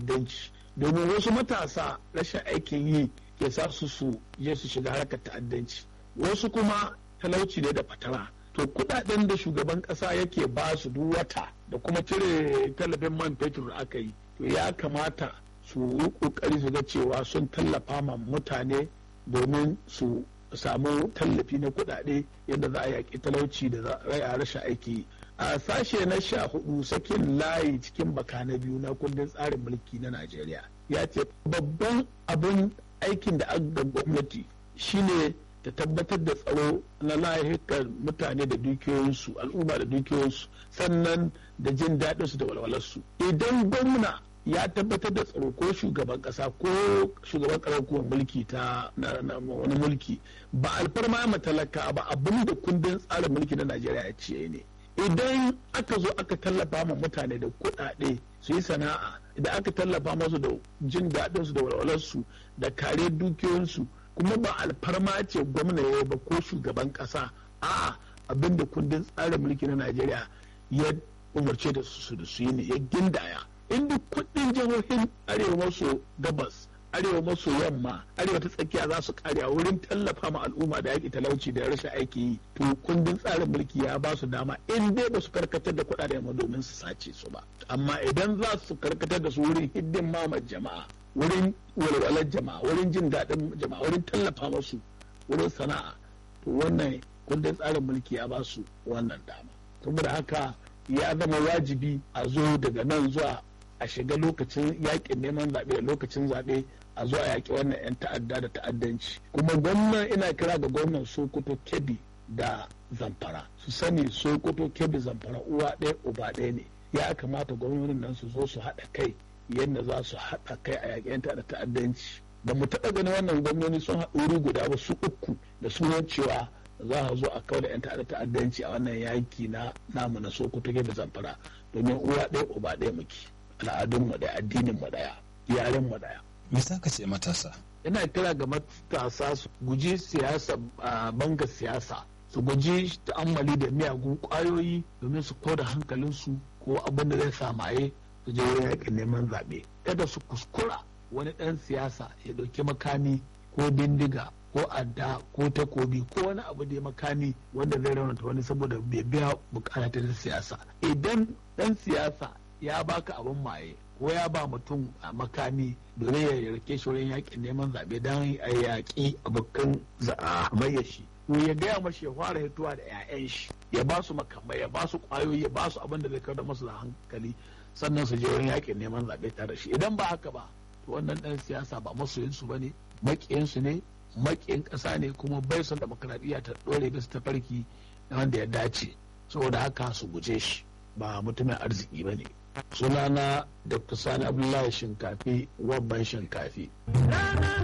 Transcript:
ta'addanci domin wasu matasa rashin aikin yi ke sa su su je su shiga harkar ta'addanci wasu kuma talauci ne da fatara to kudaden da shugaban kasa yake ba su duk wata da kuma cire tallafin man fetur da aka yi to ya kamata su yi kokari su ga cewa sun tallafa ma mutane domin su samu tallafi na kudade yadda za a yaƙi talauci da za a rashin aiki a sashe na sha hudu sakin layi cikin baka na biyu na kundin tsarin mulki na najeriya ya ce babban abin aikin da aka gwamnati shine ta tabbatar da tsaro na lahikar mutane da dukiyoyinsu al'umma da dukiyoyinsu sannan da jin daɗinsu da walwalarsu idan gwamna ya tabbatar da tsaro ko shugaban kasa ko shugaban karar kuma mulki ta wani mulki ba alfarma ma talaka ba abin da kundin tsarin mulki na najeriya ya ce ne idan aka zo aka tallafa ma mutane da kuɗaɗe su yi sana'a idan aka tallafa masu da jin daɗinsu da walwalarsu da kare dukiyoyinsu kuma ba alfarma ce gwamna ya ba ko shugaban ƙasa a abin da kundin tsarin mulki na najeriya ya umarce da su da su yi ne ya gindaya in duk kudin jihohin arewa maso gabas arewa maso yamma arewa ta tsakiya za su kare a wurin tallafa ma al'umma da yaƙi talauci da rashin aiki yi to kundin tsarin mulki ya ba su dama in dai ba su karkatar da kuɗaɗe ma domin su sace su ba amma idan za su karkatar da su wurin hiddin mamar jama'a wurin walwalar jama'a wurin jin daɗin jama'a wurin tallafa masu wurin sana'a to wannan kundin tsarin mulki ya ba su wannan dama saboda haka ya zama wajibi a zo daga nan zuwa a shiga lokacin yakin neman zaɓe da lokacin zaɓe a zo a yaƙi wannan 'yan ta'adda da ta'addanci kuma gwamnan ina kira ga gwamnan sokoto kebbi da zamfara su sani sokoto kebbi zamfara uwa ɗaya uba ɗaya ne ya kamata gwamnonin nan su zo su haɗa kai yadda za su haɗa kai a yaƙi 'yan ta'adda ta'addanci ba mu taɓa ganin wannan gwamnoni sun haɗu wuri guda ba su uku da sunan cewa za a zo a kawo da 'yan ta'adda ta'addanci a wannan yaki na namu na sokoto kebbi zamfara domin uwa ɗaya uba ɗaya muke al'adunmu ɗaya addininmu ɗaya yarenmu ɗaya. Me za ka ce matasa? Ina kira ga matasa su guji siyasa banga siyasa su guji ta'ammali da miyagun ƙwayoyi domin su koda hankalinsu ko abin da zai samaye su je wurin yaƙin neman zaɓe. Kada su kuskura wani ɗan siyasa ya ɗauki makami ko bindiga ko adda ko takobi ko wani abu da makami wanda zai raunata wani saboda bai biya bukata ta siyasa. Idan ɗan siyasa ya baka abin maye ko ya ba mutum a makami domin ya rike shi wurin yakin neman zaɓe don a yaƙi abokan zaɓaɓɓayya shi to ya gaya mashi ya fara hituwa da 'ya'yan shi ya ba su makamai ya ba su ƙwayoyi ya ba su abin da zai kada masu da hankali sannan su je wurin yakin neman zaɓe tare shi idan ba haka ba to wannan ɗan siyasa ba masoyinsu ba ne maƙiyansu ne maƙiyin ƙasa ne kuma bai son demokradiyya ta ɗore bisa tafarki wanda ya dace saboda haka su guje shi ba mutumin arziki ba ne sunana dr sani abdullahi shinkafi wabban shinkafi